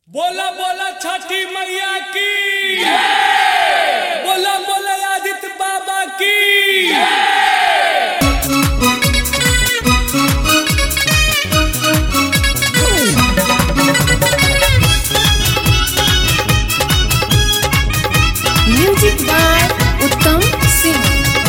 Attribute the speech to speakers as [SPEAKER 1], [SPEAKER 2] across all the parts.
[SPEAKER 1] बोला बोला छठी मैया की बोला बोला आदित्य बाबा की
[SPEAKER 2] म्यूजिक बाय उत्तम सिंह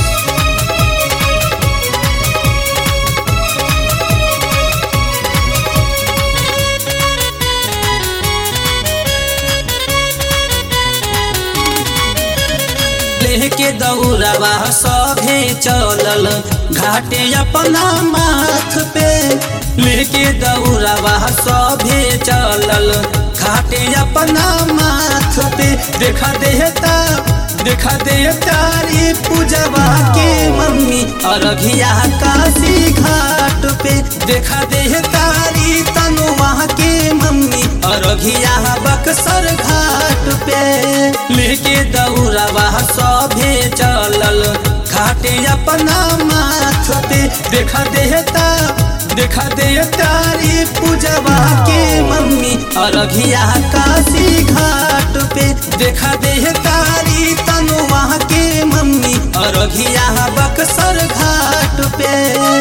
[SPEAKER 3] लेके दौड़वा सभे चलल घाटे अपना माथ पे लेके दौड़वा सभे चलल घाटे अपना माथ पे देखा देता देखा दे तारी पूजवा के मम्मी अरघिया काशी घाट पे देखा दे तारी तनुआ के मम्मी अरघिया बक्सर घाट पे लेके दौड़वा सभे चलल घाटे अपना माथ पे देखा देता देखा दे तारी पूजवा के मम्मी अरघिया काशी घाट पे देखा दे तारी तनुआ के मम्मी अरघिया बक्सर घाट पे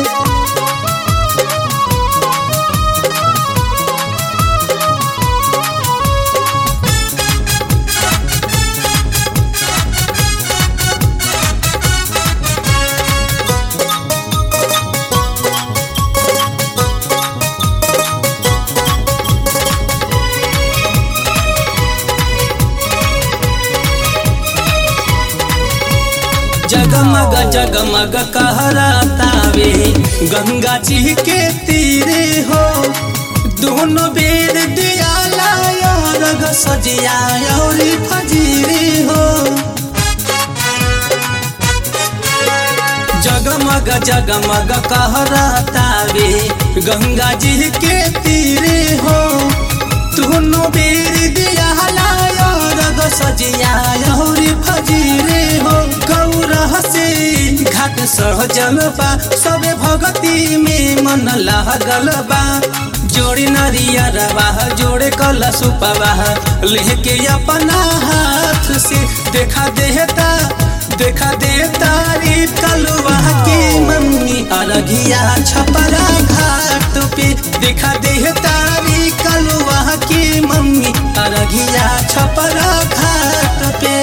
[SPEAKER 3] जगमग जगमग कहरातावे गंगा जी के तीरे हो दोनों बेर दियाला रग सजिया और फजीरे हो जगमग जगमग कहरातावे गंगा जी के तीरे हो दोनों बेर दियाला रग सजिया और फजीरे हो गौरह से घाट सहजल बा सबे भगती में मन लागल बा जोड़ी नरियर बाह जोड़े कल सुपवाह लेके अपना हाथ से देखा देता देखा दे तारी कलुआ के मम्मी अरघिया छपरा घाट पे देखा दे तारी कलुआ के मम्मी अरघिया छपरा घाट पे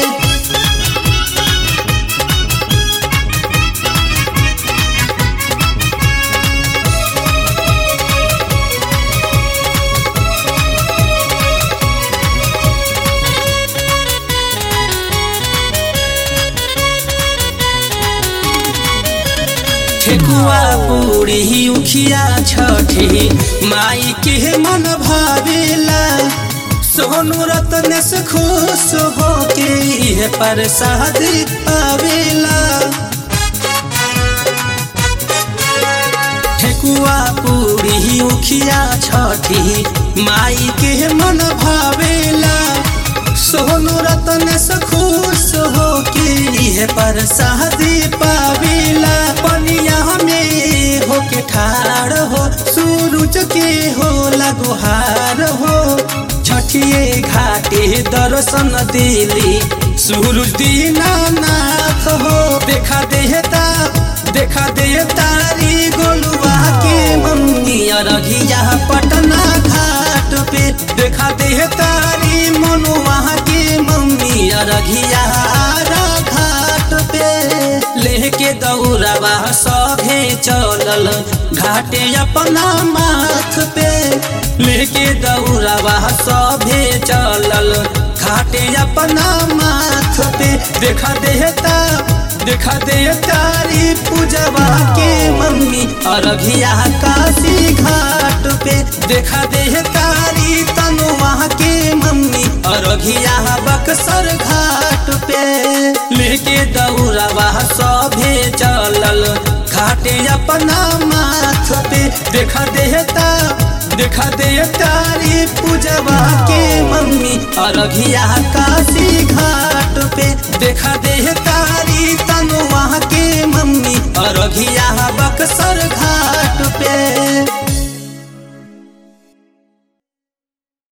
[SPEAKER 3] ठेकुआ पूरी उखिया छठी माई के मन भावेला सोनू रत्न से खुश हो के ये प्रसाद पावेला ठेकुआ पूरी उखिया छठी माई के मन भावेला सोनू रतन से खुश हो के लिए प्रसाद पावेला पनिया में हो के ठाड़ हो सूरज के हो लगुहार हो छठिए घाटे दर्शन दिली सूरज दीनानाथ हो देखा देता देखा दे तारी गोलुआ के मम्मी अरघिया पटना घाट पे देखा दे तारी मनुआ के मम्मी अरघिया आरा घाट पे लेके दौड़वा सभे चलल घाटे अपना माथ पे लेके दौड़वा सभे चलल घाटे अपना माथ पे देखा देता देखा दे तारी पूजवा के मम्मी अरघिया काशी घाट पे देखा दे तारी तनुआ के मम्मी अरघिया बक्सर घाट पे लेके दौड़वा सभे चलल घाटे अपना माथ पे देखा देता देखा दे तारी पूजवा के मम्मी अरघिया काशी घाट पे देखा दे तारी तनुआ के मम्मी अरघिया बक्सर घाट पे